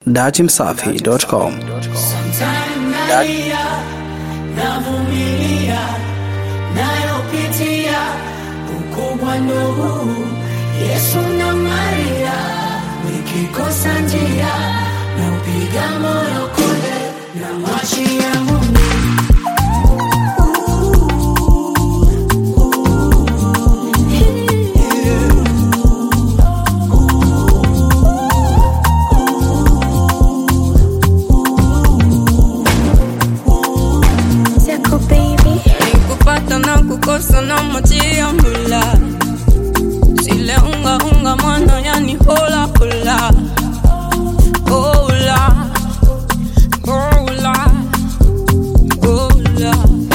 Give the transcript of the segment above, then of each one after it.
Datimsafi.com. nalia navumilia nayopitia ukubwa ndo huu yesu na maria nikikosa njia na upiga moyo konde na mwachia mungu Zako baby kupata na kukosa na machia mula zile unga unga mwana yani hola hola hola hola hola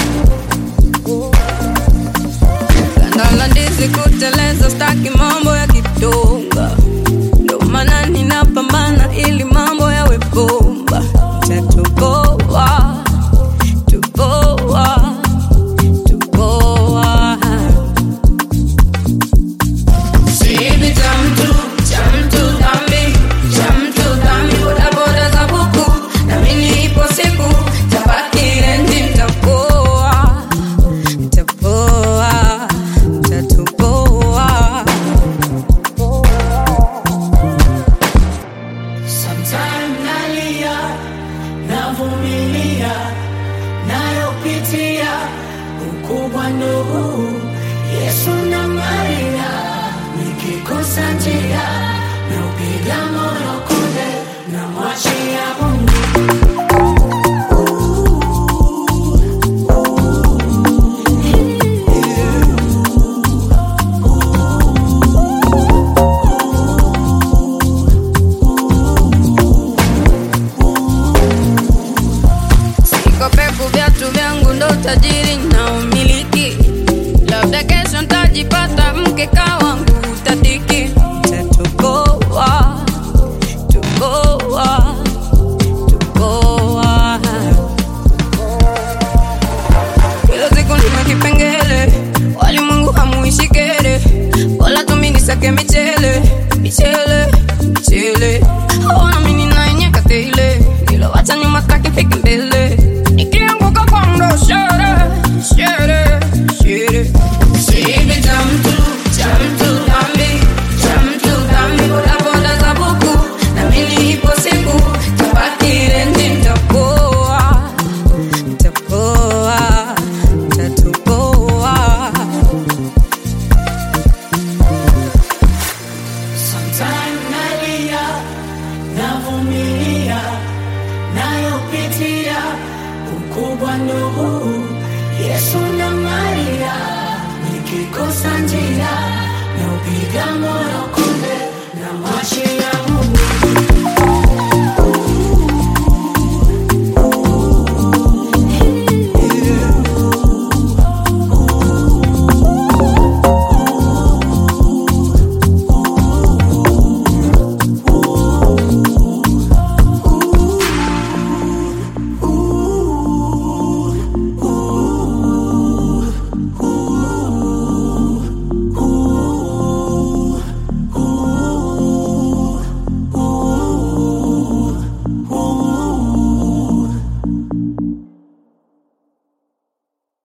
ganda la ndizi kuteleza staki mambo ya kitonga ndo maana ninapambana ili mambo yawe bomba tatoboa tuboa tuboa Sibi cha mtu, cha mtu dhambi, cha mtu dhambi, bodaboda za buku, na mimi ipo siku, tabaki rendi, nitapoa, nitapoa, nitatoboa. Sometime nalia, navumilia, nayopitia ukubwa ndo huu. Yesu na Maria, nikikosa njia na upiga moyo konde, na mwachia Mungu. Siko peku viatu vyangu ndo tajiri na umiliki, labda kesho ntajipata mke kawangu utadiki, tatoboa toboa toboa. Kila siku nina kipengele, walimwengu hamuishi kere, wala tumi nisake michele michele michele, ona mimi ninaenyeka tele, ila wacha nyuma staki fike mbele, nikianguka kwa ndo shere shere shere, sibi cha mtu cha mtu dhambi cha mtu dhambi, bodaboda za buku na mimi ipo siku tabaki rendi, nitapoa nitapoa nitatoboa. Sometime nalia, navumilia, nayopitia ukubwa ndo huu. Yesu na Maria, nikikosa njia na upiga moyo